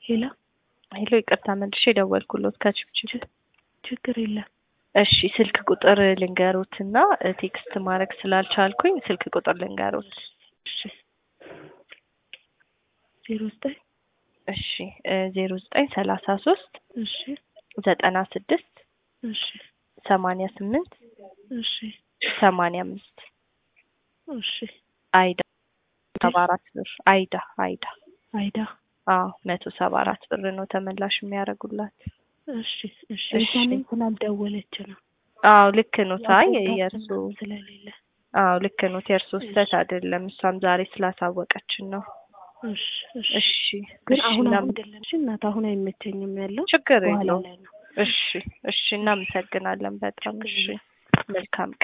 ሄላ ሄሎ ይቅርታ መልሼ ደወልኩሎት ከችብችብ ችግር የለም። እሺ ስልክ ቁጥር ልንገሮት እና ቴክስት ማድረግ ስላልቻልኩኝ ስልክ ቁጥር ልንገሮት እሺ ዜሮ ዘጠኝ እሺ ዜሮ ዘጠኝ ሰላሳ ሶስት እሺ ዘጠና ስድስት እሺ ሰማንያ ስምንት እሺ ሰማንያ አምስት እሺ አይዳ ሰባ አራት ብር አይዳ አይዳ አይዳ አዎ መቶ ሰባ አራት ብር ነው ተመላሽ የሚያደርጉላት። እሺ እሺ እሺ። እሷንም ስላልደወለች ነው አዎ ልክ ነው። ታይ መቆጣት የእርሱ ምናምን ስለሌለ አዎ ልክ ነው። የእርሱ ስህተት አይደለም። እሷም ዛሬ ስላሳወቀችን ነው። እሺ እሺ እሺ ግን እሺ፣ አሁን እናም- አሁን አይደለም እሺ እናት አሁን አይመቸኝም ያለው ችግር በኋላ የለውም። ላይ ነው እሺ እሺ፣ እናመሰግናለን በጣም ችግር እሺ። መልካም ቀን